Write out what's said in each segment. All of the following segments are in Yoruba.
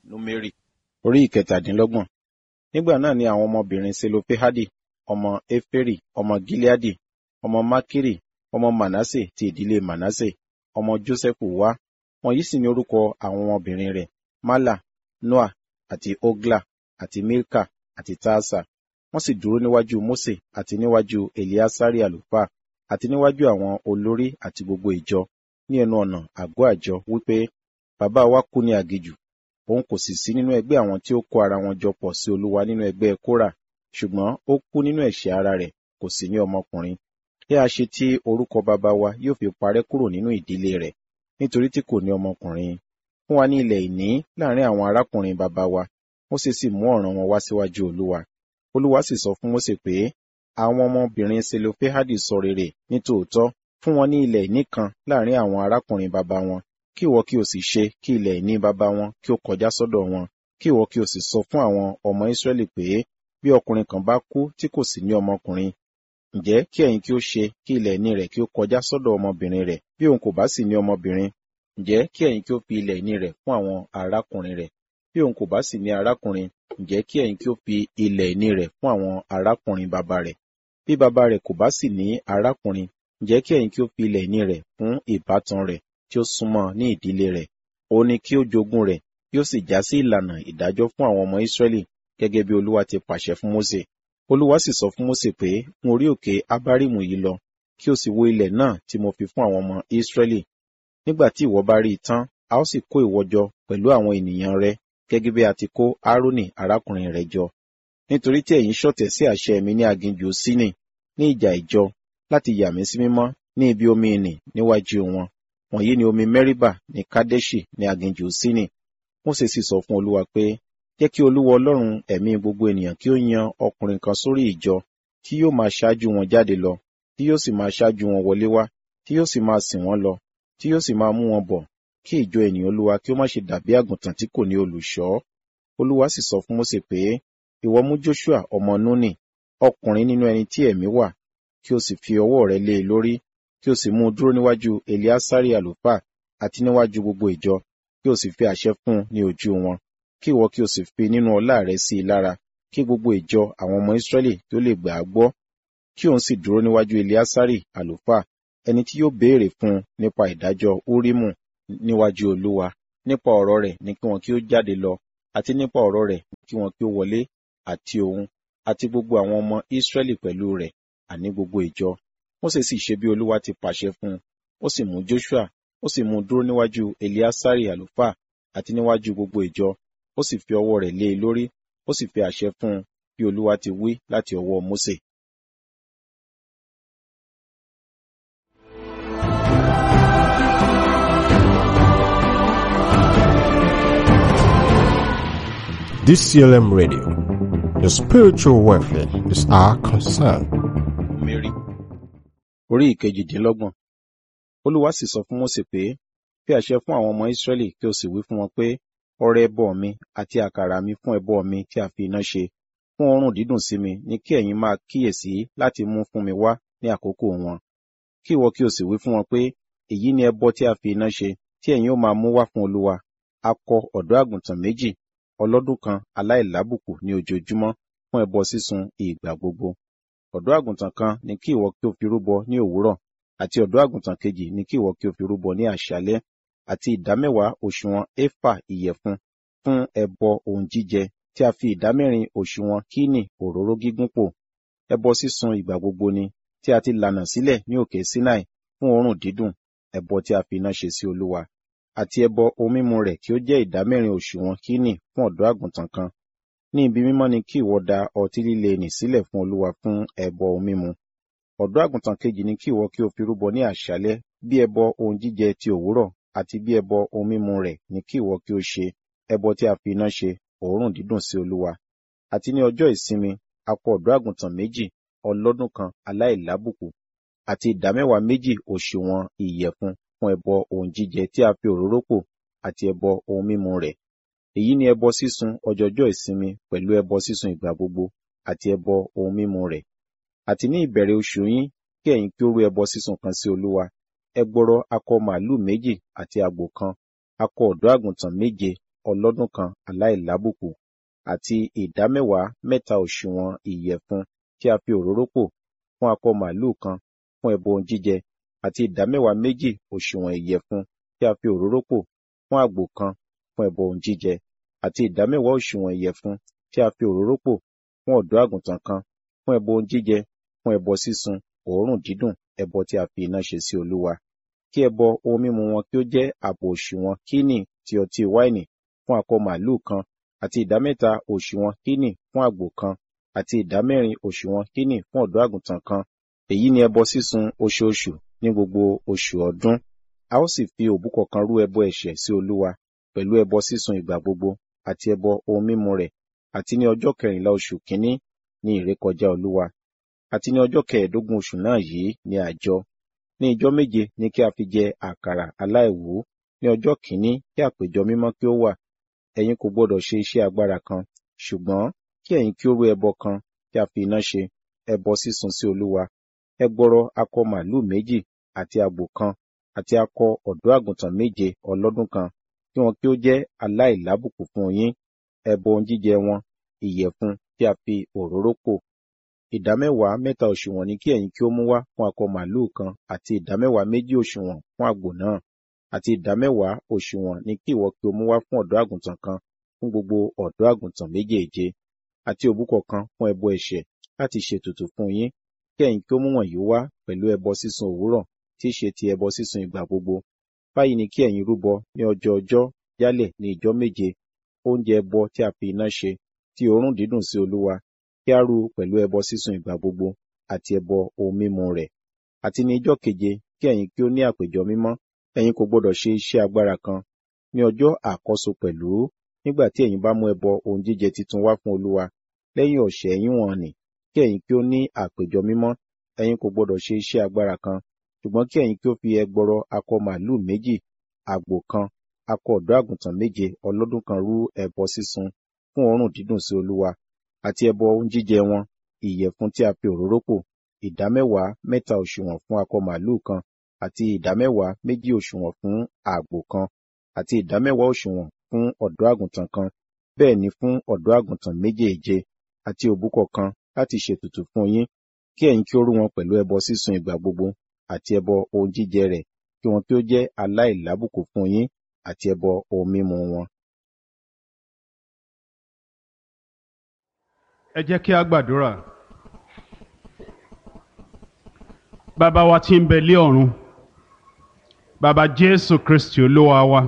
númérì orí ìkẹtàdínlọ́gbọ̀n nígbà náà ni àwọn ọmọbìnrin selofehadi ọmọ eferi ọmọ gileadi ọmọ makiri ọmọ manase ti ìdílé manase ọmọ josẹfu wá wọ̀nyí sì ni orúkọ àwọn ọmọbìnrin rẹ̀ mala noa àti ogla àti milka àti taasa wọ́n sì dúró níwájú mose àti níwájú eliasari àlùfáà àti níwájú àwọn olórí àti gbogbo ìjọ ní ẹnu ọ̀nà àgọ́ àjọ wípé bàbá wa kú ní aginjù òun kò sì sí nínú ẹgbẹ́ àwọn tí ó kó ara wọn jọ pọ̀ sí olúwa nínú ẹgbẹ́ kóra ṣùgbọ́n ó kú nínú ẹ̀ṣẹ̀ ara rẹ̀ kò sì ní ọmọkùnrin kí a ṣe tí orúkọ bàbá wa yóò fi parẹ́ kúrò nínú ìdílé rẹ̀ nítorí tí kò ní ọmọkùnrin fún wa ní ilẹ̀ ìní láàrin àwọn arákùnrin bàbá wa Mósè sì mú ọ̀ràn wọn wá síwájú olúwa olúwa sì sọ fún Mósè pé àwọn ọmọbìnrin selofehadi sọ rere ní tòótọ́ fún wọn ní ilẹ̀ ìní kan láàrin àwọn arákùnrin bàbá wọn kí ìwọ kí o sì ṣe kí ilẹ̀ ìní bàbá wọn kí ó kọjá sọ́dọ̀ wọn kí ìwọ kí o sì sọ fún àwọn ọmọ Ísírẹ́lì pé bí ọkùnrin kan bá kú tí kò sì ní ọmọkùnrin ǹjẹ́ kí ẹ̀yin kí ó ṣe kí ilẹ̀ ìní rẹ̀ kí ó kọjá sọ́dọ̀ ọmọbìnrin rẹ̀ bí òun kò bá sì ní ọmọbìnrin ǹjẹ́ kí ẹ̀yin kí ó fi ilẹ̀ ìní rẹ̀ fún àwọn arákùnrin rẹ̀ bí òun kò bá sì ní arákùnrin ǹjẹ́ kí ẹ̀yin kí ó fi ilẹ̀ ìní rẹ̀ fún àwọn arákùnrin bàbá rẹ̀ bí bàbá rẹ̀ kò bá sì ní arákùnrin ǹjẹ́ kí ẹ̀yin kí ó fi ilẹ̀ ìní rẹ̀ fún ìbátan rẹ̀ tí ó súnmọ́ ní ìdílé rẹ̀ òun ni kí ó jogún rẹ̀ yóò sì já sí ìlànà ìdájọ́ fún àwọn ọmọ Ísírẹ́lì gẹ́gẹ́ bí Olúwa ti pàṣẹ fún Mósè Olúwa sì sọ fún Mósè pé gun orí òkè Abárímù yìí lọ kí o sì wo ilẹ̀ náà tí mo fi fún àwọn ọmọ Ísírẹ́lì nígbà tí ìwọ bá rí i tán a ó sì kó ìwọ jọ pẹ̀lú àwọn ènìyàn rẹ gẹ́gẹ́ bí a ti kó Árónì arákùnrin rẹ̀ jọ nítorí tí ẹ̀yin ṣọ̀tẹ̀ sí àṣẹ mi ní aginjù Sínì ní ìjà ìjọ láti yà mí sí mímọ́ ní ibi omi ìnì níwájú wọn wọ̀nyí ni omi Mẹ́ríbà ní Kádẹ́ṣì ní aginjù Sínì Mósè sì sọ fún Olúwa pé jẹ́ kí Olúwa Ọlọ́run ẹ̀mí gbogbo ènìyàn kí ó yan ọkùnrin kan sórí ìjọ tí yóò máa ṣáájú wọn jáde lọ tí yóò sì máa ṣáájú wọn wọlé wá tí yóò sì máa sìn wọ́n lọ tí yóò sì máa mú wọn bọ̀ kí ìjọ ènìyàn Olúwa kí ó má ṣe dàbí àgùntàn tí kò ní olùṣọ́ Olúwa sì sọ fún Mósè pé ìwọ mú Joshua ọmọ Núnì ọkùnrin nínú ẹni tí ẹ̀mí wà kí o sì fi ọwọ́ rẹ lé e lórí kí o sì mú un dúró níwájú Eliasari àlùfáà àti níwájú gbogbo ìjọ kí o sì fi àṣẹ fún un ní ojú wọn kí ìwọ kí o sì fi nínú ọlá rẹ sí i lára kí gbogbo ìjọ àwọn ọmọ Ísírẹ́lì tó lè gbà á gbọ́ kí òun sì dúró níwájú Eliasari àlùfáà ẹni tí yóò béèrè fún un nípa ìdájọ́ Úrímù níwájú Olúwa nípa ọ̀rọ̀ rẹ̀ ní kí wọn kí ó jáde lọ àti nípa ọ̀rọ̀ rẹ̀ kí wọn kí ó wọlé àti òun àti gbogbo àwọn ọmọ Ísírẹ́lì pẹ̀lú rẹ̀ àní gbogbo ìjọ Mósè sì ṣe bí Olúwa ti pàṣẹ fún un ó sì mú Joshua ó sì mú un dúró níwájú Eliasari àlùfáà àti níwájú gbogbo ìjọ ó sì fi ọwọ́ rẹ̀ lé e lórí ó sì fi àṣẹ fún un bí Olúwa ti wí láti ọwọ́ Mósè. DCLM Radio. Your spiritual welfare is our concern. Mary orí ìkejìdínlọ́gbọ̀n Olúwa sì sọ fún Mósè pé fi àṣẹ fún àwọn ọmọ Ísírẹ́lì kí o sì wí fún wọn pé ọrẹ ẹbọ mi àti àkàrà mi fún ẹbọ mi tí a fi iná ṣe fún òórùn dídùn sí mi ni kí ẹ̀yin máa kíyèsí láti mú fún mi wá ní àkókò wọn kí ìwọ kí o sì wí fún wọn pé èyí ni ẹbọ tí a fi iná ṣe tí ẹ̀yin ó máa mú wá fún Olúwa akọ ọ̀dọ́ àgùntàn méjì ọlọ́dún kan aláìlábùkù ní ojoojúmọ́ fún ẹbọ sísun ìgbà gbogbo ọ̀dọ́ àgùntàn kan ni kí ìwọ kí o fi rúbọ ní òwúrọ̀ àti ọ̀dọ́ àgùntàn kejì ni kí ìwọ kí o fi rúbọ ní àṣálẹ́ àti ìdámẹ́wàá òṣùwọ̀n éfà ìyẹ̀fun fún ẹbọ ohun jíjẹ tí a fi ìdámẹ́rin òṣùwọ̀n kíní òróró gígún pò ẹbọ sísun ìgbà gbogbo ni tí a ti lànà sílẹ̀ ní òkè Sinai fún òórùn dídùn ẹbọ tí a fi iná ṣe sí Olúwa àti ẹbọ ohun mímu rẹ̀ kí ó jẹ́ ìdámẹ́rin òṣùwọ̀n kíní fún ọ̀dọ́ àgùntàn kan ní ibi mímọ́ ni kí ìwọ da ọtí líle nì sílẹ̀ fún Olúwa fún ẹbọ ohun mímu ọ̀dọ́ àgùntàn kejì ni kí ìwọ kí o fi rúbọ ní àṣálẹ́ bí ẹbọ ohun jíjẹ ti òwúrọ̀ àti bí ẹbọ ohun mímu rẹ̀ ni kí ìwọ kí o ṣe ẹbọ tí a fi iná ṣe òórùn dídùn sí Olúwa àti ní ọjọ́ ìsinmi akọ ọ̀dọ́ àgùntàn méjì ọlọ́dún kan aláìlábùkù àti ìdámẹ́wàá méjì òṣùwọ̀n ìyẹ̀fun fún ẹbọ ohun jíjẹ tí a fi òróró pò àti ẹbọ ohun mímu rẹ̀ èyí ni ẹbọ sísun ọjọjọ́ ìsinmi pẹ̀lú ẹbọ sísun ìgbà gbogbo àti ẹbọ ohun mímu rẹ̀ àti ní ìbẹ̀rẹ̀ oṣù yín kí ẹ̀yin kí ó rú ẹbọ sísun kan sí Olúwa ẹgbọrọ akọ màálù méjì àti àgbò kan akọ ọ̀dọ́ àgùntàn méje ọlọ́dún kan aláìlábùkù àti ìdámẹ́wàá mẹ́ta òṣùwọ̀n ìyẹ̀fun tí a fi òróró pò fún akọ màlúù kan fún ẹbọ ohun jíjẹ àti ìdámẹ́wàá méjì òṣùwọ̀n ìyẹ̀fun tí a fi òróró pò fún àgbò kan fún ẹbọ ohun jíjẹ àti ìdámẹ́wàá òṣùwọ̀n ìyẹ̀fun tí a fi òróró pò fún ọ̀dọ́ àgùntàn kan fún ẹbọ ohun jíjẹ fún ẹbọ sísun òórùn dídùn ẹbọ tí a fi iná ṣe sí olúwa kí ẹbọ ohun mímu wọn kí ó jẹ́ àpò òṣùwọ̀n kíní ti ọtí wáìnì fún akọ màlúù kan àti ìdámẹ́ta òṣùwọ̀n kíní fún àgbò kan àti ìdámẹ́rin òṣùwọ̀n kíní fún ọ̀dọ́ àgùntàn kan èyí ni ẹbọ sísun oṣooṣù ní gbogbo oṣù ọdún a ó sì fi òbúkọ kan rú ẹbọ ẹ̀ṣẹ̀ sí olúwa pẹ̀lú ẹbọ sísun ìgbà gbogbo àti ẹbọ ohun mímu rẹ̀ àti ní ọjọ́ kẹrìnlá oṣù kínní ní ìrékọjá olúwa àti ní ọjọ́ kẹẹ̀ẹ́dógún oṣù náà yìí ní àjọ ní ijọ́ méje ní kí a fi jẹ àkàrà aláìwú ní ọjọ́ kìíní kí àpéjọ mímọ́ kí ó wà ẹ̀yin kò gbọdọ̀ ṣe iṣẹ́ agbára kan ṣùgbọ́n kí ẹ̀yin kí ó rú ẹbọ kan tí a fi iná ṣe ẹbọ sísun sí olúwa ẹgbọrọ akọ màlúù méjì àti àgbò kan àti akọ ọ̀dọ́ àgùntàn méje ọlọ́dún kan kí wọn kí ó jẹ́ aláìlábùkù fún yín ẹbọ ohun jíjẹ wọn ìyẹ̀fun tí a fi òróró pò ìdámẹ́wàá mẹ́ta òṣùwọ̀n ni kí ẹ̀yin kí ó mú wá fún akọ màlúù kan àti ìdámẹ́wàá méjì òṣùwọ̀n fún àgbò náà àti ìdámẹ́wàá òṣùwọ̀n ni kí ìwọ kí o mú wá fún ọ̀dọ́ àgùntàn kan fún gbogbo ọ̀dọ́ àgùntàn méjèèje àti òbúkọ kan fún ẹbọ ẹ̀ṣẹ̀ láti ṣètùtù fún yín kí ẹ̀yin kí ó mú wọ̀nyí wá pẹ̀lú ẹbọ sísun òwúrọ̀ tí í ṣe ti ẹbọ sísun ìgbà gbogbo báyìí ni kí ẹ̀yin rúbọ ní ọjọ́ ọjọ́ yálẹ̀ ní ìjọ́ méje oúnjẹ ẹbọ tí a fi iná ṣe tí òórùn dídùn sí olúwa kí á rú pẹ̀lú ẹbọ sísun ìgbà gbogbo àti ẹbọ ohun mímu rẹ̀ àti ní ijọ́ keje kí ẹ̀yin kí ó ní àpéjọ mímọ́ ẹ̀yin kò gbọdọ̀ ṣe iṣẹ́ agbára kan ní ọjọ́ àkọ́so pẹ̀lú nígbà tí ẹ̀yin bá mú ẹbọ ohun jíjẹ titun wá fún olúwa lẹ́yìn ọ̀sẹ̀ ẹ̀yin wọn nì kí ẹ̀yin kí ó ní àpéjọ mímọ́ ẹ̀yin kò gbọdọ̀ ṣe iṣẹ́ agbára kan ṣùgbọ́n kí ẹ̀yin kí ó fi ẹgbọrọ akọ màlúù méjì àgbò kan akọ ọ̀dọ́ àgùntàn méje ọlọ́dún kan rú ẹbọ sísun fún òórùn dídùn sí olúwa àti ẹbọ ohun jíjẹ wọn ìyẹ̀fun tí a fi òróró pò ìdámẹ́wàá mẹ́ta òṣùwọ̀n fún akọ màlúù kan àti ìdámẹ́wàá méjì òṣùwọ̀n fún àgbò kan àti ìdámẹ́wàá òṣùwọ̀n fún ọ̀dọ́ àgùntàn kan bẹ́ẹ̀ ni fún ọ̀dọ́ àgùntàn méjèèje àti òbúkọ kan láti ṣètùtù fún yín kí ẹ̀yin kí ó rú wọn pẹ̀lú ẹbọ sísun ìgbà gbogbo àti ẹbọ ohun jíjẹ rẹ̀ kí wọn kí ó jẹ́ aláìlábùkù fún yín àti ẹbọ ohun mímu wọn. ẹ jẹ́ kí a gbàdúrà bàbá wa tí ń bẹ lé ọ̀run bàbá jésù kristi olúwa wa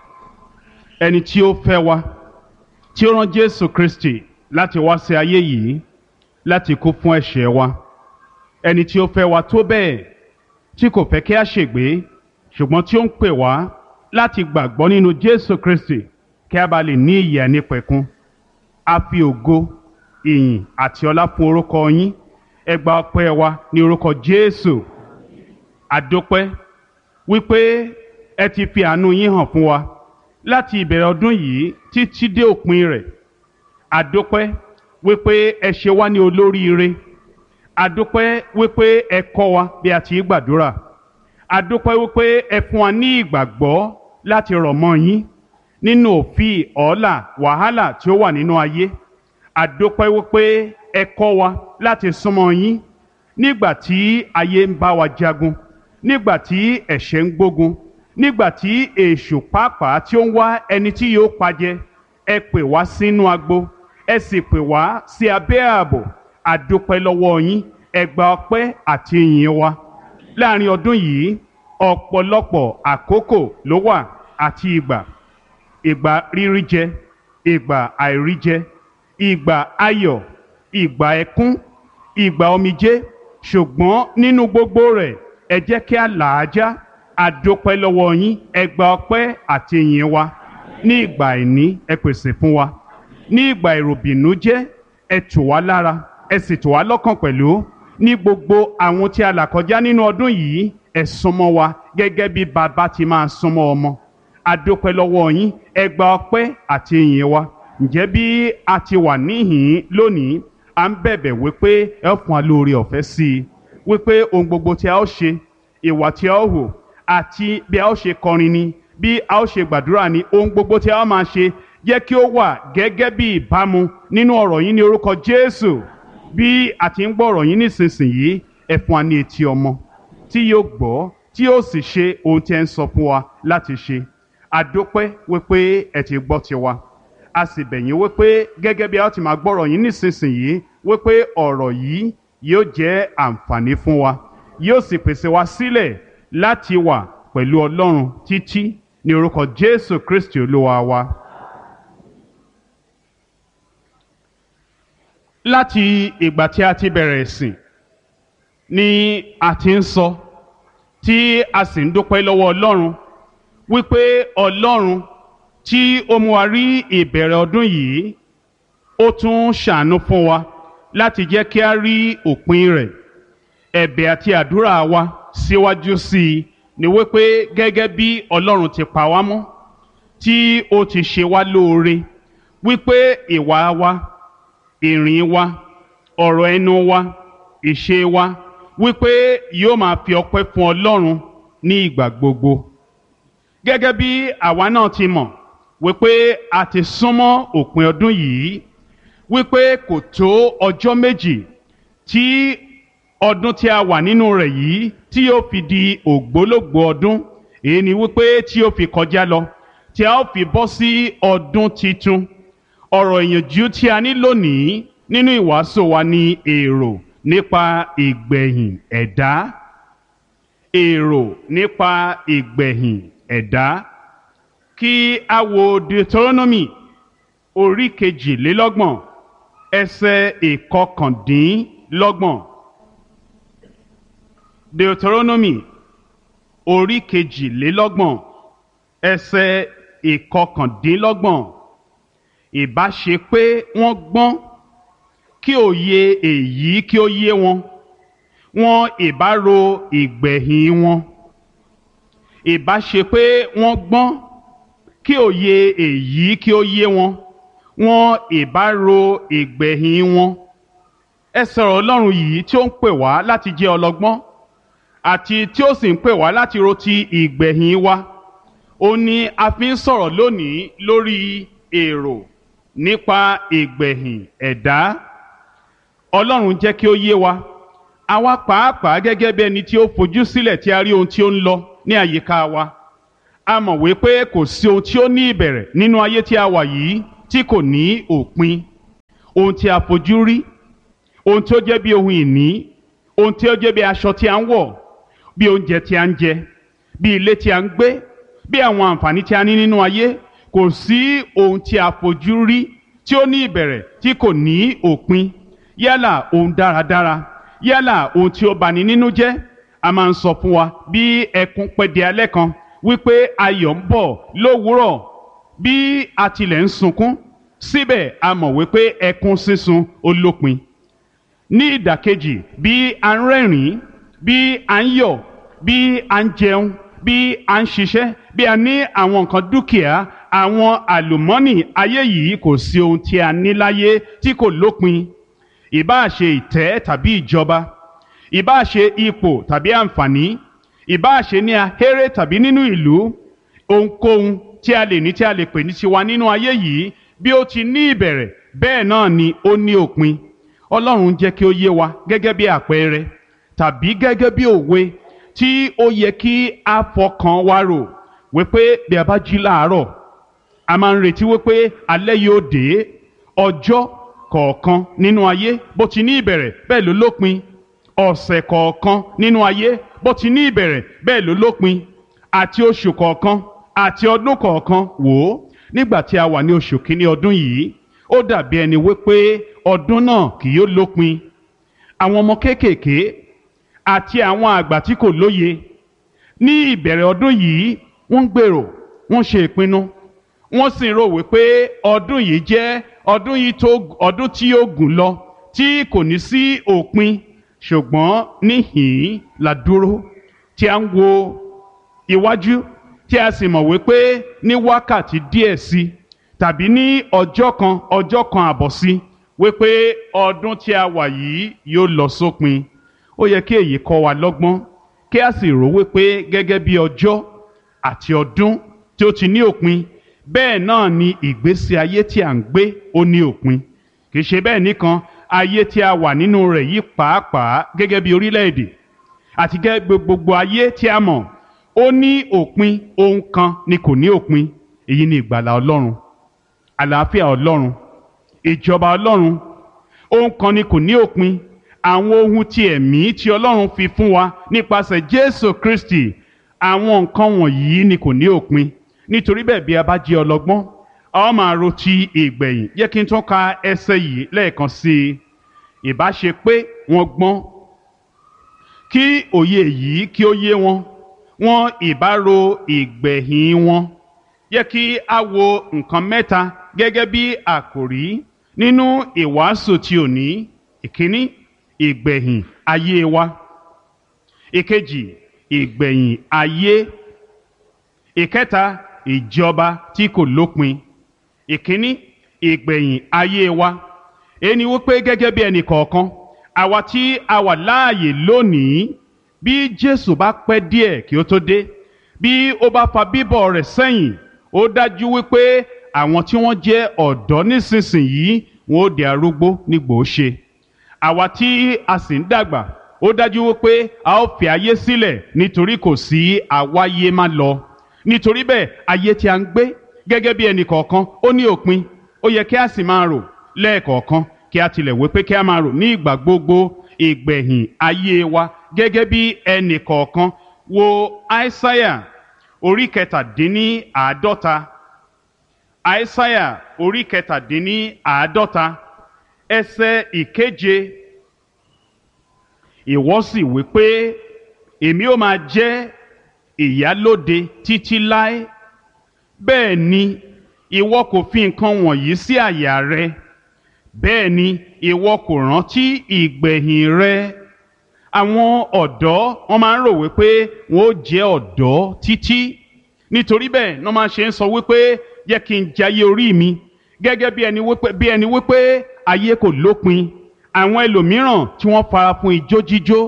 ẹni tí ó fẹ́ wa tí ó rán jésù kristi láti wá sí ayé yìí láti kú fún ẹ̀ṣẹ̀ wa ẹni tí ó fẹ́ wa tó bẹ́ẹ̀ tí kò fẹ́ kí a ṣègbé ṣùgbọ́n tí ó ń pè wá láti gbàgbọ́ nínú jésù kristi kí a bá lè ní ìyè nípẹ̀kun a fi ògo ìyìn àti ọlá fún orúkọ yín ẹ gba ọpẹ́ wa ní orúkọ jésù àdópẹ́ wípé ẹ ti fi àánú yín hàn fún wa láti ìbẹ̀rẹ̀ ọdún yìí títí dé òpin rẹ̀ àdópẹ́ wípé ẹ ṣe wá ní olóríire àdópẹ́ wípé ẹ kọ́ wa bí a ti gbàdúrà àdópẹ́ wípé ẹ fún wa ní ìgbàgbọ́ láti rọ̀ mọ́ yín nínú òfin ọ̀ọ́là wàhálà tí ó wà nínú ayé àdópẹ́ wípé ẹ kọ́ wa láti súnmọ́ yín nígbà tí ayé ń bá wa jagun nígbà tí ẹ̀ṣẹ̀ ń gbógun nígbà tí èṣù pàápàá tí ó ń wá ẹni tí yóò pajẹ ẹ pè wá sínú agbo ẹ sì pè wá sí abẹ́ ààbò àdópẹ́ lọ́wọ́ yín ẹ gba ọpẹ́ àti ìyìn wa láàrin ọdún yìí ọ̀pọ̀lọpọ̀ àkókò ló wà àti ìgbà ìgbà rírí jẹ ìgbà àìrí jẹ ìgbà ayọ̀ ìgbà ẹkún ìgbà omijé ṣùgbọ́n nínú gbogbo rẹ̀ ẹ jẹ́ kí a là á já àdópẹ́ lọ́wọ́ yín ẹ gba ọpẹ́ àti ìyìn wa ní ìgbà àìní ẹ pèsè fún wa ní ìgbà ìròbìnújẹ́ ẹ tù wá lára ẹ sì tù wá lọ́kàn pẹ̀lú ní gbogbo àwọn tí a là kọjá nínú ọdún yìí ẹ súnmọ́ wa gẹ́gẹ́ bí bàbá ti máa súnmọ́ ọmọ àdópẹ́ lọ́wọ́ yín ẹ gba ọpẹ́ àti ìyìn wa ǹjẹ́ bí a ti wà níhìn lónìí à ń bẹ̀bẹ̀ wípé ẹ fún wa lórí ọ̀fẹ́ sí i wípé ohun gbogbo tí a ó ṣe ìwà tí a ó hò àti bí a ó ṣe kọrin ni bí a ó ṣe gbàdúrà ní ohun gbogbo tí a ó máa ṣe jẹ́ kí ó wà gẹ́gẹ́ bí ìbámu nínú ọ̀rọ̀ yín ní orúkọ Jésù bí a ti ń gbọ́ ọ̀rọ̀ yín nísinsìnyí ẹ fún wa ní etí ọmọ tí yóò gbọ́ tí yóò sì ṣe ohun tí ẹ ń sọ fún wa láti ṣe àdópẹ́ wípé ẹ ti gbọ́ tiwa a sì bẹ̀ yín wípé gẹ́gẹ́ bí a ó ti máa gbọ́ ọ̀rọ̀ yín nísinsìnyí wípé ọ̀rọ̀ yìí yóò jẹ́ àǹfààní fún wa yóò sì pèsè wa sílẹ̀ láti wà pẹ̀lú Ọlọ́run títí ní orúkọ Jésù Kristi Olúwa wa. láti ìgbà tí a ti bẹ̀rẹ̀ ìsìn ni a ti ń sọ tí a sì ń dúpẹ́ lọ́wọ́ Ọlọ́run wípé Ọlọ́run tí ó mú wa rí ìbẹ̀rẹ̀ ọdún yìí ó tún ṣàánú fún wa láti jẹ́ kí a rí òpin rẹ̀ ẹ̀bẹ̀ àti àdúrà wa síwájú sí i ni wípé gẹ́gẹ́ bí Ọlọ́run ti pa wá mọ́ tí ó ti ṣe wá lóore wípé ìwà wa ìrìn wa ọ̀rọ̀ ẹnu wa ìṣe wa wípé yóò máa fi ọpẹ́ fún Ọlọ́run ní ìgbà gbogbo gẹ́gẹ́ bí àwa náà ti mọ̀ wípé a ti súnmọ́ òpin ọdún yìí wípé kò tó ọjọ́ méjì tí ọdún tí a wà nínú rẹ̀ yìí tí yóò fi di ògbólógbòó ọdún èyí ni wípé tí yóò fi kọjá lọ tí a ó fi bọ́ sí ọdún titun ọ̀rọ̀ ìyànjú tí a ní lónìí nínú ìwàásù wa ni èrò nípa ìgbẹ̀yìn ẹ̀dá èrò nípa ìgbẹ̀yìn ẹ̀dá kí a wo Deuteronomy orí kejìlélọ́gbọ̀n ẹsẹ̀ ìkọkàndínlọ́gbọ̀n Deuteronomy orí kejìlélọ́gbọ̀n ẹsẹ̀ ìkọkàndínlọ́gbọ̀n ìbá ṣe pé wọ́n gbọ́n kí òye èyí kí ó yé wọn wọn ìbá ro ìgbẹ̀yìn wọn ìbá ṣe pé wọ́n gbọ́n kí òye èyí kí ó yé wọn wọn ìbá ro ìgbẹ̀yìn wọn ẹ sọ̀rọ̀ Ọlọ́run yìí tí ó ń pè wá láti jẹ́ ọlọ́gbọ́n àti tí ó sì ń pè wá láti ro ti ìgbẹ̀yìn wa ó ní a fi ń sọ̀rọ̀ lónìí lórí èrò nípa ìgbẹ̀yìn ẹ̀dá Ọlọ́run jẹ́ kí ó yé wa àwa pàápàá gẹ́gẹ́ bí ẹni tí ó fojú sílẹ̀ tí a rí ohun tí ó ń lọ ní àyíká wa a mọ̀ wípé kò sí ohun tí ó ní ìbẹ̀rẹ̀ nínú ayé tí a wà yìí tí kò ní òpin ohun tí a fojú rí ohun tí ó jẹ́ bí ohun ìní ohun tí ó jẹ́ bí aṣọ tí a ń wọ̀ bí oúnjẹ tí a ń jẹ bí ilé tí a ń gbé bí àwọn àǹfààní tí a ní nínú ayé kò sí ohun tí a fojú rí tí ó ní ìbẹ̀rẹ̀ tí kò ní òpin yálà ohun dáradára yálà ohun tí ó bani nínú jẹ́ a máa ń sọ fún wa bí ẹkún pẹ́ di alẹ́ kan wípé ayọ̀ ń bọ̀ lówùúrọ̀ bí a tilẹ̀ ń sunkún síbẹ̀ a mọ̀ wípé ẹkún sísun ó lópin ní ìdàkejì bí a ń rẹ́rìn-ín bí a ń yọ̀ bí a ń jẹun bí a ń ṣiṣẹ́ bí a ní àwọn nǹkan dúkìá àwọn àlùmọ́nì ayé yìí kò sí ohun tí a ní láyé tí kò lópin ìbáà ṣe ìtẹ́ tàbí ìjọba ìbáà ṣe ipò tàbí àǹfààní ìbáà ṣe ní ahéré tàbí nínú ìlú ohunkóhun tí a lè ní tí a lè pè ní tiwa nínú ayé yìí bí ó ti ní ìbẹ̀rẹ̀ bẹ́ẹ̀ náà ni ó ní òpin ọlọ́run jẹ́ kí ó yé wa gẹ́gẹ́ bí àpẹẹrẹ tàbí gẹ́gẹ́ bí òwe tí ó yẹ kí a fọkàn wa rò wípé bí a bá jí láàárọ̀ a máa ń retí wípé alẹ́ yóò dé ọjọ́ kọ̀ọ̀kan nínú ayé bó ti ní ìbẹ̀rẹ̀ bẹ́ẹ̀ ló lópin ọ̀sẹ̀ kọ̀ọ̀kan nínú ayé bó ti ní ìbẹ̀rẹ̀ bẹ́ẹ̀ ló lópin àti oṣù kọ̀ọ̀kan àti ọdún kọ̀ọ̀kan wò ó nígbà tí a wà ní oṣù kínní ọdún yìí ó dàbí ẹni wípé ọdún náà kì yóò lópin àwọn ọmọ kéékèèké àti àwọn àgbà tí kò lóye ní ìbẹ̀rẹ̀ ọdún yìí wọ́n ń gbèrò wọ́n ṣe ìpinnu wọ́n sì ń rò wípé ọdún yìí jẹ́ ọdún yìí tó ọdún tí yóò gùn lọ tí kò ní sí òpin ṣùgbọ́n níhìn-ín la dúró tí a ń wo iwájú tí a sì mọ̀ wípé ní wákàtí díẹ̀ sí tàbí ní ọjọ́ kan ọjọ́ kan àbọ̀ sí wípé ọdún tí a wà yìí yóò lọ sópin ó yẹ kí èyí kọ́ wa lọ́gbọ́n kí a sì rò wípé gẹ́gẹ́ bí ọjọ́ àti ọdún tí ó ti ní òpin bẹ́ẹ̀ náà ni ìgbésí ayé tí à ń gbé ó ní òpin kì í ṣe bẹ́ẹ̀ nìkan ayé tí a wà nínú rẹ̀ yìí pàápàá gẹ́gẹ́ bí orílẹ̀-èdè àti gẹ́gẹ́ gbogbo ayé tí a mọ̀ ó ní òpin ohun kan ni kò ní òpin èyí ni ìgbàlà ọlọ́run àlàáfíà ọlọ́run ìjọba ọlọ́run ohun kan ni kò ní òpin àwọn ohun ti ẹ̀mí tí ọlọ́run fi fún wa nípasẹ̀ jésù kristi àwọn nǹkan wọ̀nyí ni kò ní òpin nítorí bẹ́ẹ̀ bí a bá jẹ́ ọlọ́gbọ́n a ó máa ro ti ìgbẹ̀yìn yẹ kí n tún ka ẹsẹ̀ yìí lẹ́ẹ̀kan sí i ìbá ṣe pé wọ́n gbọ́n kí òye yìí kí ó yé wọn wọn ìbá ro ìgbẹ̀yìn wọn yẹ kí a wo nǹkan mẹ́ta gẹ́gẹ́ bí àkòrí nínú ìwàásù tí ò ní ìkíní ìgbẹ̀yìn ayé wa ìkejì ìgbẹ̀yìn ayé ìkẹta ìjọba tí kò lópin ìkíní ìgbẹ̀yìn ayé wa ẹni wípé gẹ́gẹ́ bí ẹnì kọ̀ọ̀kan àwa tí a wà láàyè lónìí bí Jésù bá pẹ́ díẹ̀ kí ó tó dé bí ó bá fa bíbọ̀ rẹ̀ sẹ́yìn ó dájú wípé àwọn tí wọ́n jẹ́ ọ̀dọ́ nísinsìnyí wọn ó di arúgbó nígbò ó ṣe àwa tí a sì ń dàgbà ó dájú wípé a ó fi ayé sílẹ̀ nítorí kò sí àwáyé má lọ nítorí bẹ́ẹ̀ ayé tí a ń gbé gẹ́gẹ́ bí ẹnì kọ̀ọ̀kan ó ní òpin ó yẹ kí a sì máa rò lẹ́ẹ̀kọ̀ọ̀kan kí a tilẹ̀ wí pé kí a máa rò ní ìgbà gbogbo ìgbẹ̀yìn ayé wa gẹ́gẹ́ bí ẹnì kọ̀ọ̀kan wo aísáyà orí kẹtàdínní àádọ́ta aísáyà orí kẹtàdínní àádọ́ta ẹsẹ̀ ìkeje ìwọ sì wí pé èmi ó máa jẹ́ ìyálóde títí láé bẹ́ẹ̀ ni ìwọ kò fi nǹkan wọ̀nyí sí àyà rẹ bẹ́ẹ̀ ni ìwọ kò rántí ìgbẹ̀yìn rẹ àwọn ọ̀dọ́ wọ́n máa ń rò wípé wọ́n ó jẹ́ ọ̀dọ́ títí nítorí bẹ́ẹ̀ wọ́n máa ṣe ń sọ wípé jẹ́ kí n jayé orí mi gẹ́gẹ́ bí ẹni wípé bí ẹni wípé ayé kò lópin àwọn ẹlòmíràn tí wọ́n fara fún ijó jíjó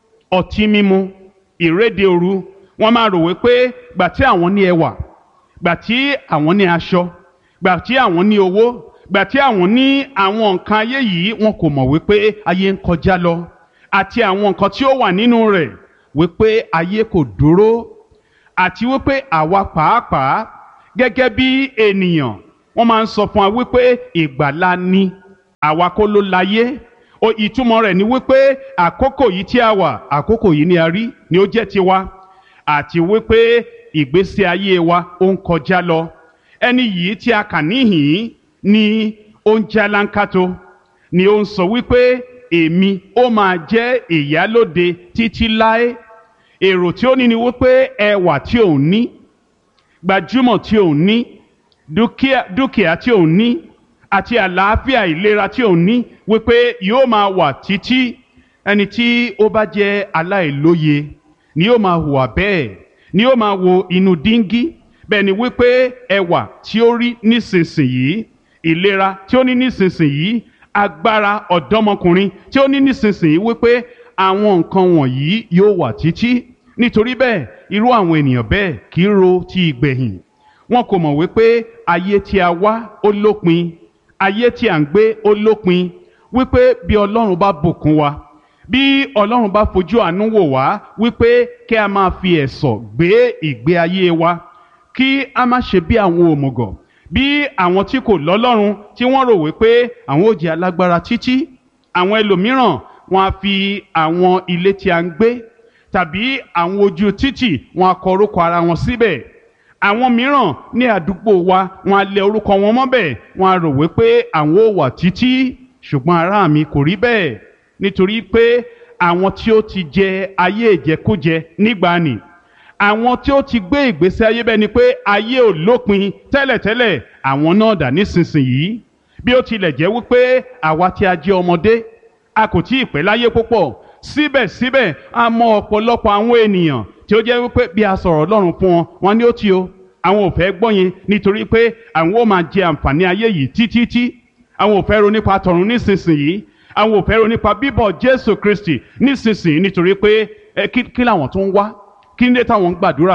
ọtí mímu ìréde òru wọ́n máa rò wípé gbà tí àwọn ní ẹwà gbà tí àwọn ní aṣọ gbà tí àwọn ní owó gbà tí àwọn ní àwọn nǹkan ayé yìí wọn kò mọ̀ wípé ayé ń kọjá lọ àti àwọn nǹkan tí ó wà nínú rẹ̀ wípé ayé kò dúró àti wípé àwa pàápàá gẹ́gẹ́ bí ènìyàn wọ́n máa ń sọ fún wa wípé ìgbàlà ni àwa kọ́ ló láyé o ìtumọ̀ rẹ̀ ni wípé àkókò yìí tí a wà àkókò yìí ni a rí ni ó jẹ́ tiwa àti wípé ìgbésí ayé wa ó ń kọjá lọ ẹni yìí tí a kà níhìn ni ó ń jálánkátó ni ó ń sọ wípé èmi ó máa jẹ́ ìyálóde títí láé èrò tí ó ní ni wípé ẹwà tí òun ní gbajúmọ̀ tí òun ní dúkìá dúkìá tí òun ní àti àlàáfíà ìlera tí òun ní wípé yóò máa wà títí ẹni tí ó bá jẹ́ aláìlóye ni yóò máa hùwà bẹ́ẹ̀ ni yóò máa wo inú díngí bẹ́ẹ̀ ni wípé ẹwà tí ó rí nísinsìnyí ìlera tí ó ní nísinsìnyí agbára ọ̀dọ́mọkùnrin tí ó ní nísinsìnyí wípé àwọn nǹkan wọ̀nyí yóò wà títí nítorí bẹ́ẹ̀ irú àwọn ènìyàn bẹ́ẹ̀ kì í ro ti ìgbẹ̀yìn wọn kò mọ̀ wípé ayé tí a wá ó lópin ayé tí à ń gbé ó lópin wípé bí ọlọ́run bá bùkún wa bí ọlọ́run bá fojú àánú wò wá wípé kí a máa fi ẹ̀sọ̀ gbé ìgbé ayé wa kí a má ṣe bí àwọn òmùgọ̀ bí àwọn tí kò lọ́lọ́run tí wọ́n rò wípé àwọn ò jẹ́ alágbára títí àwọn ẹlòmíràn wọn á fi àwọn ilé tí a ń gbé tàbí àwọn ojú títì wọn á kọ orúkọ ara wọn síbẹ̀ àwọn mìíràn ní àdúgbò wa wọn á lẹ orúkọ wọn mọ́bẹ̀ wọn á rò wípé àwọn ò wà títí ṣùgbọ́n ará mi kò rí bẹ́ẹ̀ nítorí pé àwọn tí ó ti jẹ ayé ìjẹkújẹ nígbàanì àwọn tí ó ti gbé ìgbésí ayé bẹ́ẹ̀ ni pé ayé ò lópin tẹ́lẹ̀tẹ́lẹ̀ àwọn náà dà nísinsìnyí bí ó tilẹ̀ jẹ́ wípé àwa tí a jẹ́ ọmọdé a kò tí ì pẹ́ láyé púpọ̀ síbẹ̀síbẹ̀ a mọ ọ̀pọ̀lọpọ̀ àwọn ènìyàn tí ó jẹ́ wípé bí a sọ̀rọ̀ Ọlọ́run fún wọn wọn ni ó ti o àwọn ò fẹ́ gbọ́ yẹn nítorí pé àwọn ó máa jẹ àǹfààní ayé yìí títítí àwọn ò fẹ́ ro nípa tọ̀run nísinsìnyí àwọn ò fẹ́ ro nípa bíbọ̀ Jésù Kristi nísinsìnyí nítorí pé ẹ kí kí làwọn tó ń wá kí ní dé táwọn ń gbàdúrà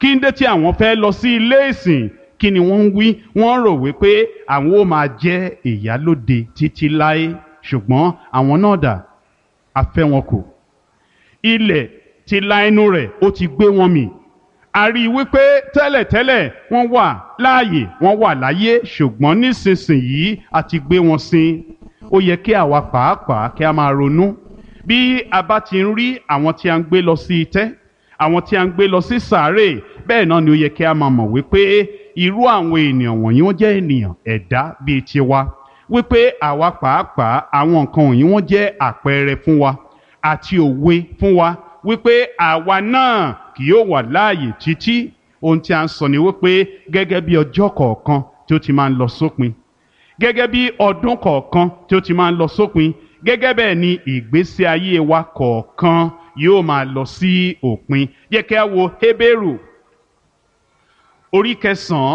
kí ń dé tí àwọn fẹ́ lọ sí ilé ìsìn kí ni wọ́n ń wí wọ́n rò wípé àwọn ó máa jẹ́ ìyálóde títí láé ṣùgbọ́n àwọn náà dà a fẹ́ wọn kù ilẹ̀ ti la ẹnu rẹ̀ ó ti gbé wọn mì a rí i wípé tẹ́lẹ̀tẹ́lẹ̀ wọ́n wà láàyè wọ́n wà láyé ṣùgbọ́n nísinsìnyí a ti gbé wọn sin ó yẹ kí àwa pàápàá kí a máa ronú bí a bá ti ń rí àwọn tí a ń gbé lọ sí itẹ́ àwọn tí a ń gbé lọ sí sàárè bẹ́ẹ̀ náà ni ó yẹ kí a máa mọ̀ wípé irú àwọn ènìyàn wọ̀nyí wọ́n jẹ́ ènìyàn ẹ̀dá bíi tiwa wípé àwa pàápàá àwọn nǹkan wọ̀nyí wọ́n jẹ́ àpẹẹrẹ fún wa àti òwe fún wa wípé àwa náà kì yóò wà láàyè títí ohun tí a ń sọ ni wípé gẹ́gẹ́ bí ọjọ́ kọ̀ọ̀kan tí ó ti máa ń lọ sópin gẹ́gẹ́ bí ọdún kọ̀ọ̀kan tí ó ti máa ń lọ sópin gẹ́gẹ́ bẹ́ẹ̀ ni ìgbésí ayé wa kọ̀ọ̀kan yóò máa lọ sí òpin yẹ kí a wo Hébérù orí kẹsàn-án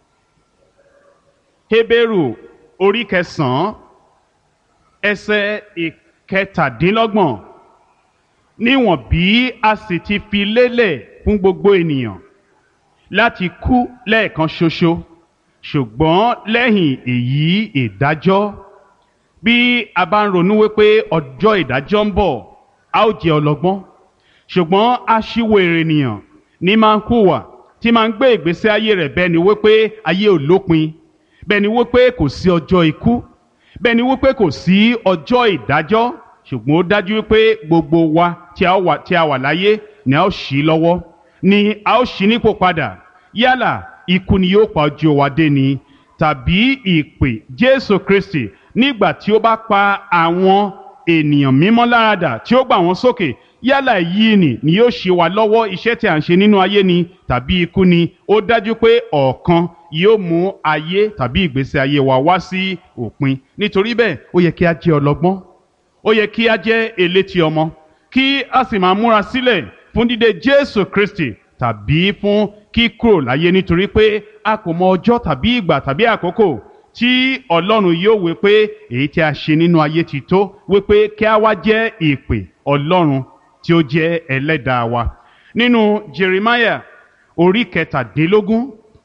Hébérù orí kẹsàn-án ẹsẹ̀ ìkẹtàdínlọ́gbọ̀n níwọ̀n bí a sì ti fi lélẹ̀ fún gbogbo ènìyàn láti kú lẹ́ẹ̀kan ṣoṣo ṣùgbọ́n lẹ́yìn èyí ìdájọ́ bí a bá ń ronú wípé ọjọ́ ìdájọ́ ń bọ̀ a ó jẹ́ ọlọ́gbọ́n ṣùgbọ́n aṣíwèrè ènìyàn ní máa ń hùwà tí máa ń gbé ìgbésí ayé rẹ̀ bẹ́ẹ̀ ni wípé ayé ò lópin bẹ́ẹ̀ ni wípé kò sí ọjọ́ ikú bẹ́ẹ̀ ni wípé kò sí ọjọ́ ìdájọ́ ṣùgbọ́n ó dájú wípé gbogbo wa tí a wà tí a wà láyé ni a ó ṣí lọ́wọ́ ni a ó ṣí nípò padà yálà ikú ni yóò pa ojú wa dé ni tàbí ìpè Jésù Kristi nígbà tí ó bá pa àwọn ènìyàn mímọ́ láradà tí ó gbà wọ́n sókè yálà èyí ni ni yóò ṣe wá lọ́wọ́ iṣẹ́ tí a ń ṣe nínú ayé ni tàbí ikú ni ó dájú pé ọ̀kan yóò mú ayé tàbí ìgbésí ayé wa wá sí òpin nítorí bẹ́ẹ̀ ó yẹ kí a jẹ́ ọlọ́gbọ́n ó yẹ kí a jẹ́ elétí ọmọ kí a sì máa múra sílẹ̀ fún dídé Jésù Kristi tàbí fún kíkúrò láyé nítorí pé a kò mọ ọjọ́ tàbí ìgbà tàbí àkókò tí Ọlọ́run yóò wí pé èyí tí a ṣe nínú ayé ti tó wí pé kí a wá jẹ́ ìpè Ọlọ́run tí ó jẹ́ ẹlẹ́dàá wa nínú Jeremiah orí kẹtàdínlógún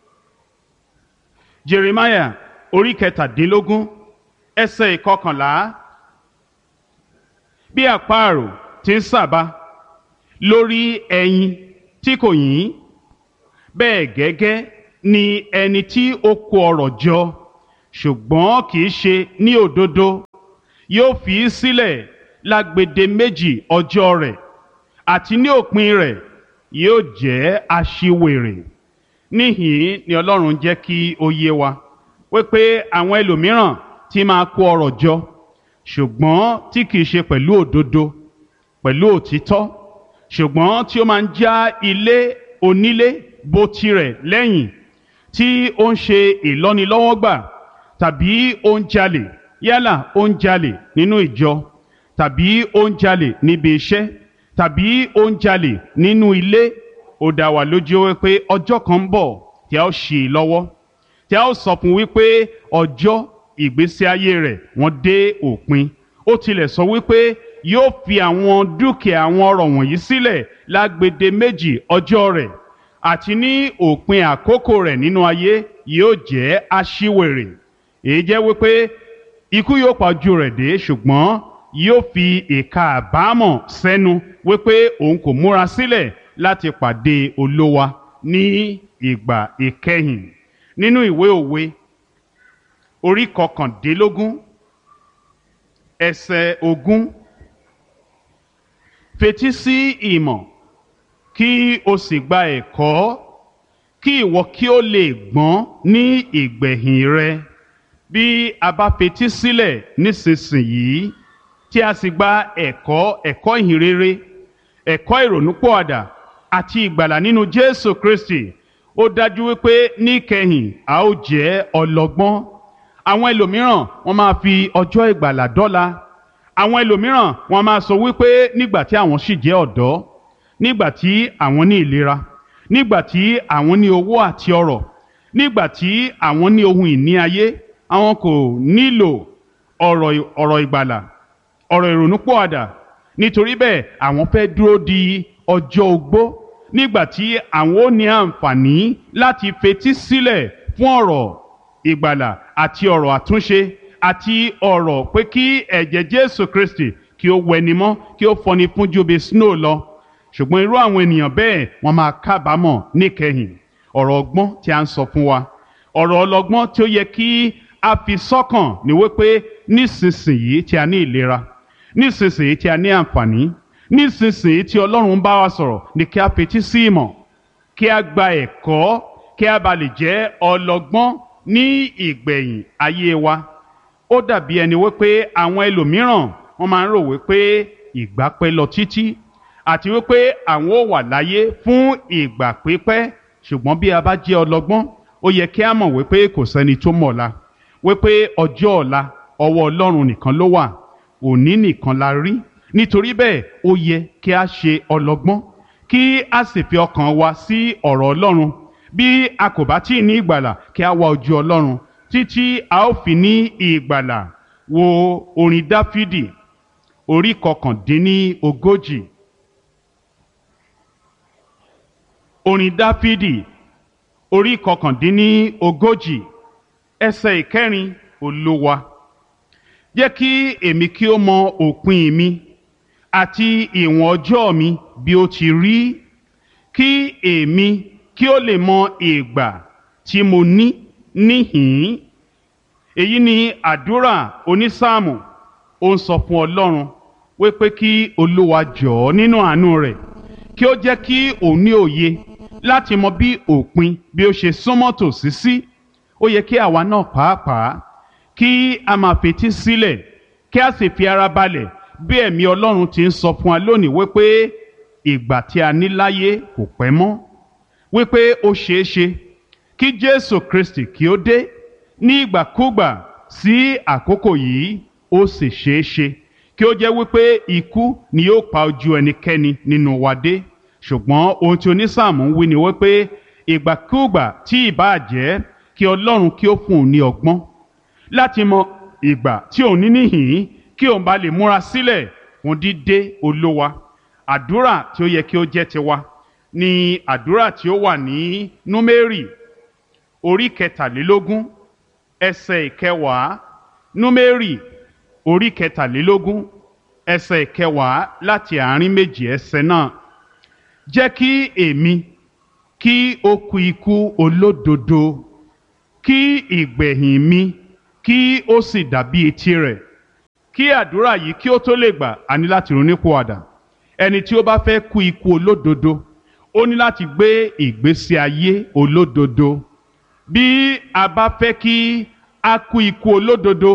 Jeremiah orí kẹtàdínlógún ẹsẹ̀ ìkọkànlá bí àparò ti ń sàbà lórí ẹyin tí kò yín bẹ́ẹ̀ gẹ́gẹ́ ni ẹni tí ó kó ọrọ̀ jọ ṣùgbọ́n kì í ṣe ní òdodo yóò fi í sílẹ̀ lágbede méjì ọjọ́ rẹ̀ àti ní òpin rẹ̀ yóò jẹ́ aṣiwèrè níhìn ni Ọlọ́run jẹ́ kí ó yé wa wípé àwọn ẹlòmíràn tí máa kó ọrọ̀ jọ ṣùgbọ́n tí kìí ṣe pẹ̀lú òdodo pẹ̀lú òtítọ́ ṣùgbọ́n tí ó máa ń já ilé onílé bó tirẹ̀ lẹ́yìn tí ó ń ṣe ìlọ́nilọ́wọ́gbà tàbí ó ń jalè yálà ó ń jalè nínú ìjọ tàbí ó ń jalè níbi iṣẹ́ tàbí ó ń jalè nínú ilé ó dá wa lójú wípé ọjọ́ kan ń bọ̀ tí a ó ṣì í lọ́wọ́ tí a ó sọ fún wípé ọjọ́ ìgbésí ayé rẹ̀ wọ́n dé òpin ó tilẹ̀ sọ wípé yóò fi àwọn dúkìá àwọn ọrọ̀ wọ̀nyí sílẹ̀ lágbede méjì ọjọ́ rẹ̀ àti ní òpin àkókò rẹ̀ nínú ayé yóò jẹ́ aṣíwèrè èyí jẹ́ wípé ikú yóò pa ojú rẹ̀ dé ṣùgbọ́n yóò fi ìka àbámọ̀ sẹ́nu wípé òun kò múra sílẹ̀ láti pàdé olówa ní ìgbà ìkẹyìn nínú ìwé òwe orí kọkàndínlógún ẹsẹ̀ ogún fetí sí ìmọ̀ kí o sì gba ẹ̀kọ́ kí ìwọ kí o lè gbọ́n ní ìgbẹ̀yìn rẹ bí a bá fetí sílẹ̀ nísinsìnyí tí a sì gba ẹ̀kọ́ ẹ̀kọ́ ìhìnrere ẹ̀kọ́ ìrònúpọ̀àdà àti ìgbàlà nínú Jésù Kristi ó dájú wípé níkẹyìn a ó jẹ́ ọlọ́gbọ́n àwọn ẹlòmíràn wọ́n máa fi ọjọ́ ìgbàlà dọ́là àwọn ẹlòmíràn wọ́n máa sọ wípé nígbà tí àwọn sì jẹ́ ọ̀dọ́ nígbà tí àwọn ní ìlera nígbà tí àwọn ní owó àti ọrọ̀ nígbà tí àwọn ní ohun ìní ayé àwọn kò nílò ọ̀rọ̀ ọ̀rọ̀ ìgbàlà ọ̀rọ̀ ìrònúpọ̀àdà nítorí bẹ́ẹ̀ àwọn fẹ́ dúró di ọjọ́ ogbó nígbà tí àwọn ó ní àǹfààní láti fetí sílẹ̀ fún ọ̀rọ̀ ìgbàlà àti ọ̀rọ̀ àtúnṣe àti ọ̀rọ̀ pé kí ẹ̀jẹ̀ Jésù Kristi kí ó wẹni mọ́ kí ó fọni fún ju bí snow lọ ṣùgbọ́n irú àwọn ènìyàn bẹ́ẹ̀ wọ́n máa kábàámọ̀ níkẹyìn ọ̀rọ̀ ọgbọ́n tí a ń sọ fún wa ọ̀rọ̀ ọlọ́gbọ́n tí ó yẹ kí a fi sọ́kàn ní wípé nísinsìnyí tí a ní ìlera nísinsìnyí tí a ní àǹfààní nísinsìnyí tí Ọlọ́run bá wa sọ̀rọ̀ ni kí a fetí sí ìmọ̀ kí a gba ẹ̀kọ́ kí a bá lè jẹ́ ọlọ́gbọ́n ní ìgbẹ̀yìn ayé wa ó dàbí ẹni wípé àwọn ẹlòmíràn wọ́n máa ń rò wípé ìgbà pẹ́ lọ títí àti wípé àwọn ò wà láyé fún ìgbà pípẹ́ ṣùgbọ́n bí a bá jẹ́ ọlọ́gbọ́n ó yẹ kí a mọ̀ wípé kò sẹ́ni tó mọ̀ ọ̀la wípé ọjọ́ ọ̀la ọwọ́ Ọlọ́run nìkan ló wà òní nìkan la rí nítorí bẹ́ẹ̀ ó yẹ kí a ṣe ọlọ́gbọ́n kí a sì fi ọkàn wa sí ọ̀rọ̀ Ọlọ́run bí a kò bá tí ì ní ìgbàlà kí a wá ojú Ọlọ́run títí a ó fi ní ìgbàlà wo orin Dáfídì orí kọkàndínní ogójì orin Dáfídì orí kọkàndínní ogójì ẹsẹ̀ ìkẹrin Olúwa jẹ́ kí èmi kí ó mọ òpin mi àti ìwọ̀n ọjọ́ mi bí ó ti rí kí èmi kí ó lè mọ ìgbà tí mo ní níhìn-ín èyí ni àdúrà onísáàmù ó ń sọ fún Ọlọ́run wípé kí Olúwa jọ̀ọ́ nínú àánú rẹ̀ kí ó jẹ́ kí òun ní òye láti mọ bí òpin bí ó ṣe súnmọ́ tòsí sí ó yẹ kí àwa náà pàápàá kí a máa fetí sílẹ̀ kí a sì fi ara balẹ̀ bí ẹ̀mí Ọlọ́run ti ń sọ fún wa lónìí wípé ìgbà tí a ní láyé kò pẹ́ mọ́ wípé ó ṣeé ṣe kí Jésù Kristi kí ó dé ní ìgbàkúgbà sí àkókò yìí ó sì ṣeé ṣe kí ó jẹ́ wípé ikú ni yóò pa ojú ẹnikẹ́ni nínú wa dé ṣùgbọ́n ohun tí onísáàmù ń wí ni wípé ìgbàkúgbà tí ìbáà jẹ́ kí Ọlọ́run kí ó fún un ní ọgbọ́n láti mọ ìgbà tí òun ní níhìn kí òun bá lè múra sílẹ̀ fún dídé Olúwa àdúrà tí ó yẹ kí ó jẹ́ tiwa ni àdúrà tí ó wà ní Númérì orí kẹtàlélógún ẹsẹ̀ ìkẹwàá Númérì orí kẹtàlélógún ẹsẹ̀ ìkẹwàá láti àárín méjì ẹsẹ̀ náà jẹ́ kí èmi kí ó kú ikú olódodo kí ìgbẹ̀yìn mi kí ó sì dàbí etí rẹ̀ kí àdúrà yìí kí ó tó lè gbà á ní láti ronúpìwàdà ẹni tí ó bá fẹ́ kú ikú olódodo ó ní láti gbé ìgbésí ayé olódodo bí a bá fẹ́ kí a kú ikú olódodo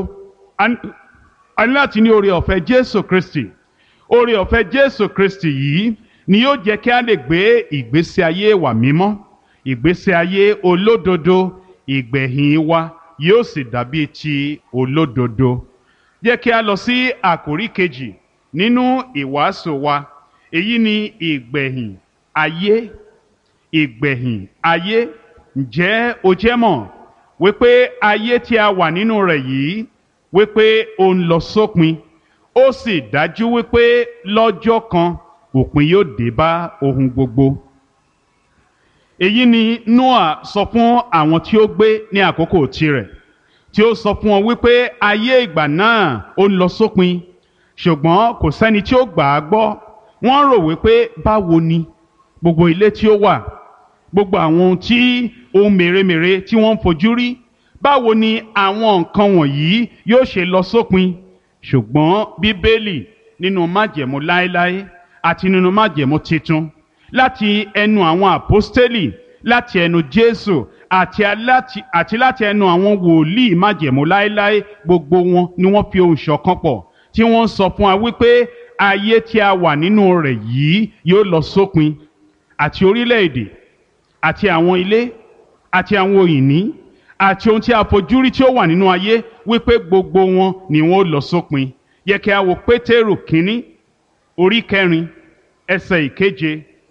a ní láti ní oore ọ̀fẹ́ Jésù Kristi oore ọ̀fẹ́ Jésù Kristi yìí ni yóò jẹ́ kí a lè gbé ìgbésí ayé wa mímọ́ ìgbésí ayé olódodo ìgbẹ̀yìn wa yóò sì dàbí ti olódodo jẹ́ kí a lọ sí àkórí kejì nínú ìwàásù wa èyí ni ìgbẹ̀yìn ayé ìgbẹ̀yìn ayé ǹjẹ́ o jẹ́ mọ̀ wípé ayé tí a wà nínú rẹ̀ yìí wípé ó ń lọ sópin ó sì dájú wípé lọ́jọ́ kan òpin yóò dé bá ohun gbogbo. èyí ni Noah sọ fún àwọn tí ó gbé ní àkókò tirẹ̀ tí ó sọ fún wọn wípé ayé ìgbà náà ó ń lọ sópin ṣùgbọ́n kò sẹ́ni tí ó gbà á gbọ́ wọ́n rò wípé báwo ni gbogbo ilé tí ó wà gbogbo àwọn ohun tí ohun mèremère tí wọ́n ń fojú rí báwo ni àwọn nǹkan wọ̀nyí yóò ṣe lọ sópin ṣùgbọ́n bíbélì nínú májẹ̀mú láéláé àti nínú májẹ̀mú titun láti ẹnu àwọn àpọ́stélì láti ẹnu jésù àti aláti àti láti ẹnu àwọn wòlíì májẹ̀mú láéláé gbogbo wọn ni wọ́n fi ohùn ṣọ̀kan pọ̀ tí wọ́n ń sọ fún wa wípé ayé tí a wà nínú rẹ̀ yìí yóò lọ sópin àti orílẹ̀-èdè àti àwọn ilé àti àwọn òyìnbí àti ohun tí a fojú rí tí ó wà nínú ayé wípé gbogbo wọn ni wọn ó lọ sópin yẹ kí a wo pétérù kínní orí kẹrin ẹsẹ̀ ìkeje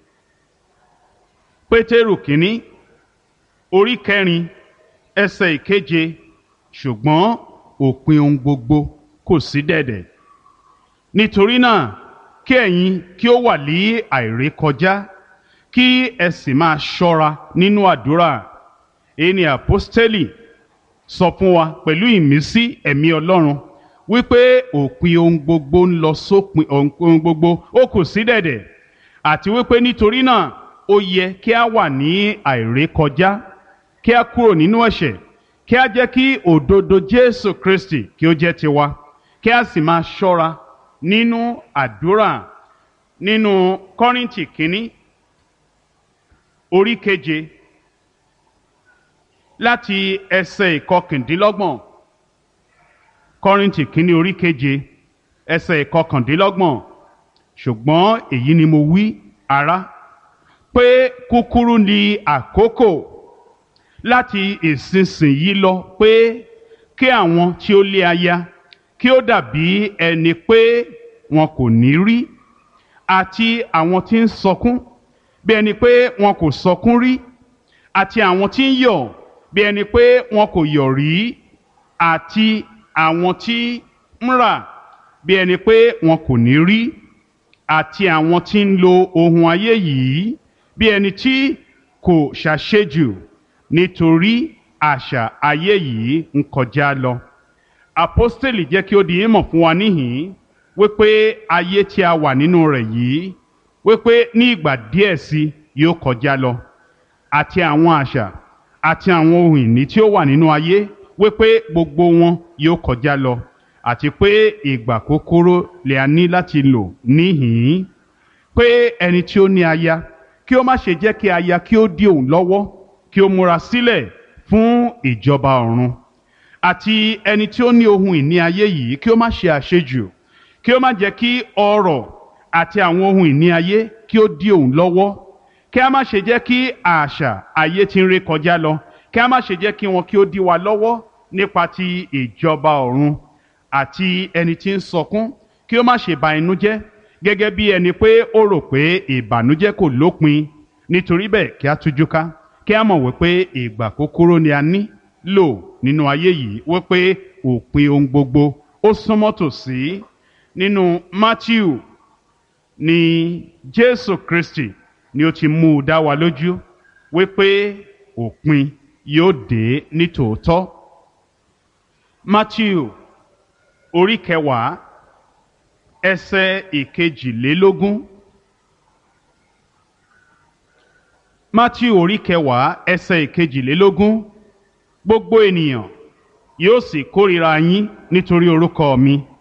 pétérù kínní orí kẹrin ẹsẹ̀ ìkeje ṣùgbọ́n òpin ohun gbogbo kò sí dẹ̀dẹ̀ nítorí náà kí ẹ̀yin kí ó wà ní àìrékọjá kí ẹ sì máa ṣọ́ra nínú àdúrà èyí ni àpọ́stélì sọ fún wa pẹ̀lú ìmísí ẹ̀mí ọlọ́run wípé òpin ohun gbogbo ń lọ sópin ohun gbogbo ó kù sí dẹ̀dẹ̀ àti wípé nítorí náà ó yẹ kí a wà ní àìrékọjá kí a kúrò nínú ẹ̀ṣẹ̀ kí a jẹ́ kí òdodo Jésù Kristi kí ó jẹ́ tiwa kí a sì máa ṣọ́ra nínú àdúrà nínú Kọ́ríńtì kínní orí keje láti ẹsẹ̀ ìkọkàndínlọ́gbọ̀n Kọ́ríńtì kínní orí keje ẹsẹ̀ ìkọkàndínlọ́gbọ̀n ṣùgbọ́n èyí ni mo wí ará pé kúkúrú ni àkókò láti ìsinsìnyí lọ pé kí àwọn tí ó lé aya kí ó dàbí ẹni pé wọn kò ní rí àti àwọn tí ń sọkún bí ẹni pé wọn kò sọkún rí àti àwọn tí ń yọ̀ bí ẹni pé wọn kò yọ̀ rí àti àwọn tí ń rà bí ẹni pé wọn kò ní rí àti àwọn tí ń lo ohun ayé yìí bí ẹni tí kò ṣàṣejù nítorí àṣà ayé yìí ń kọjá lọ. Àpọ́stélì jẹ́ kí ó di ìmọ̀ fún wa níhìn-ín wípé ayé tí a wà nínú rẹ̀ yìí wípé ní ìgbà díẹ̀ sí yóò kọjá lọ àti àwọn àṣà àti àwọn ohun ìní tí ó wà nínú ayé wípé gbogbo wọn yóò kọjá lọ àti pé ìgbà kúkúrú lè a ní láti lò níhìn-ín pé ẹni tí ó ní aya kí ó má ṣe jẹ́ kí aya kí ó dí òun lọ́wọ́ kí ó múra sílẹ̀ fún ìjọba ọ̀run àti ẹni tí ó ní ohun ìní ayé yìí kí ó má ṣe àṣejù kí ó má jẹ́ kí ọrọ̀ àti àwọn ohun ìní ayé kí ó dí òun lọ́wọ́ kí a má ṣe jẹ́ kí àṣà ayé tí ń ré kọjá lọ kí a má ṣe jẹ́ kí wọn kí ó dí wa lọ́wọ́ nípa ti ìjọba ọ̀run àti ẹni tí ń sọkún kí ó má ṣe ba inú jẹ́ gẹ́gẹ́ bí ẹni pé ó rò pé ìbànújẹ́ kò lópin nítorí bẹ́ẹ̀ kí a tújú ká kí a mọ̀ wípé ìgbà kúkúrú ni a ní lò nínú ayé yìí wípé òpin ohun gbogbo ó súnmọ́ tòsí nínú Matthew ni Jésù Kristi ni ó ti mú u dá wa lójú wípé òpin yóò dé nítòótọ́ Matthew orí kẹwàá ẹsẹ̀ ìkejìlélógún Matthew orí kẹwàá ẹsẹ̀ ìkejìlélógún gbogbo ènìyàn yóò sì kórìíra yín nítorí orúkọ mi